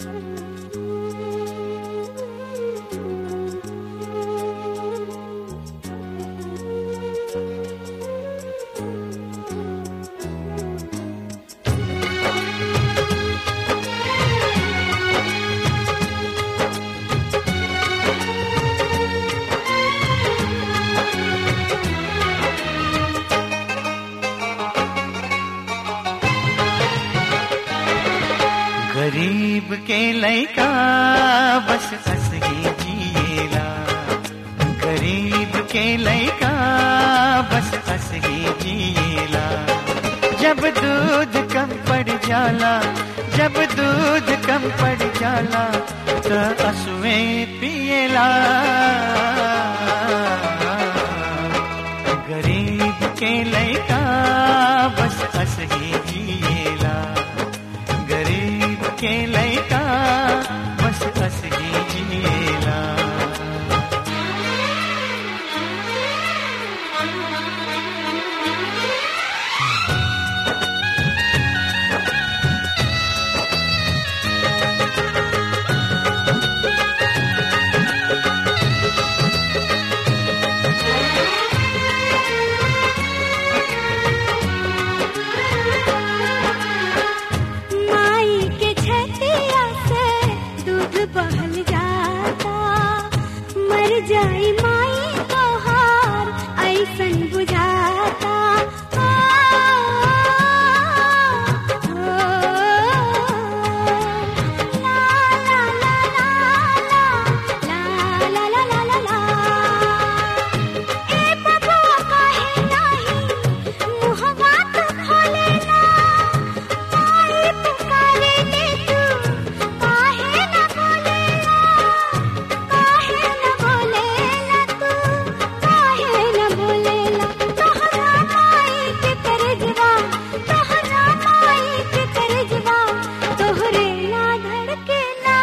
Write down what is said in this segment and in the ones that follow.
गरीब के लैका बस हंस के जिएला गरीब के लैका बस हंस के जिएला जब दूध कम पड़ जाला जब दूध कम पड़ जाला तो असुए पिएला गरीब के लैका बस हंस के जिएला गरीब के लैका बस हंस के जिएला माई के छतिया से दूध बहल जाता मर जाई माई तो हार ऐसन बुझाता आ, ओ, ला, ला, ला, ला, ला, ला, ला, ला, ला, ला। ए बबुआ काहे नाही मुहवा तो खोलेला आई पुकारे ले तू काहे न बोलेला काहे न बोलेला तू काहे न बोलेला तोहरा माई के करजवा तोहरा माई के करजवा तोहरे ना धड़केला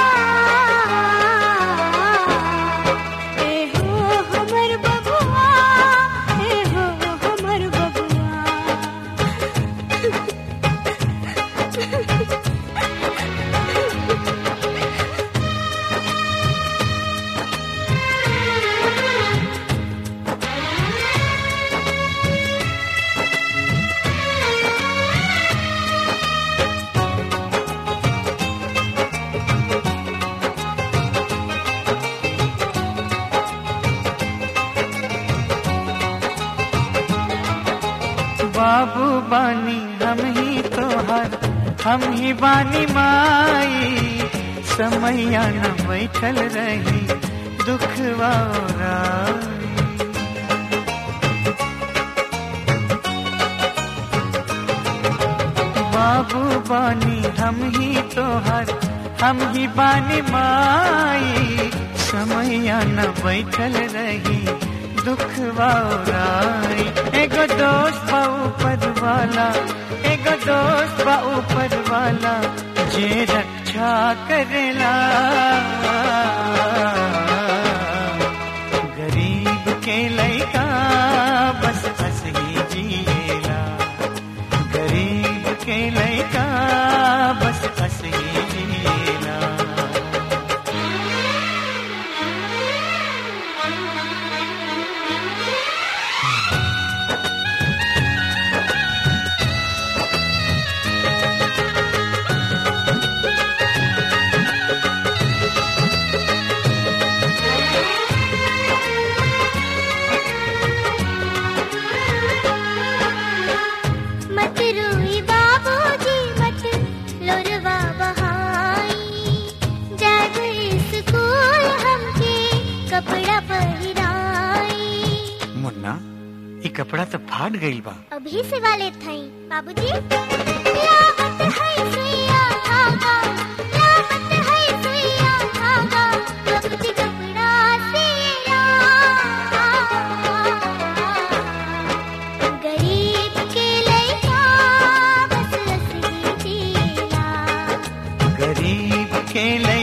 ए हो हमर बबुआ ए हो हमर बबुआ बाबू बानी हम ही तोहर हम ही बानी माई समैया न बैठल रही दुखवा ओराई। बाबू बानी हम ही तोहर हम ही बानी माई समैया न बैठल रही दुख वाई एगो दोस्त बा ऊपर वाला एगो दोस्त बा ऊपर वाला जे रक्षा करेला गरीब के लैका बस हंस ही जिएला गरीब के लैका बस हंस ही जिएला मत रोई बाबूजी मत लोरवा बहाई जब स्कूल हमके कपड़ा पहिराई मुन्ना ये कपड़ा तो फाट गईल बा अभी से वाले थई बाबूजी लावत है सुइया धागा लावत है सुइया धागा बाबूजी कपड़ा सिया गरीब के लइका बस रसी जिला गरीब के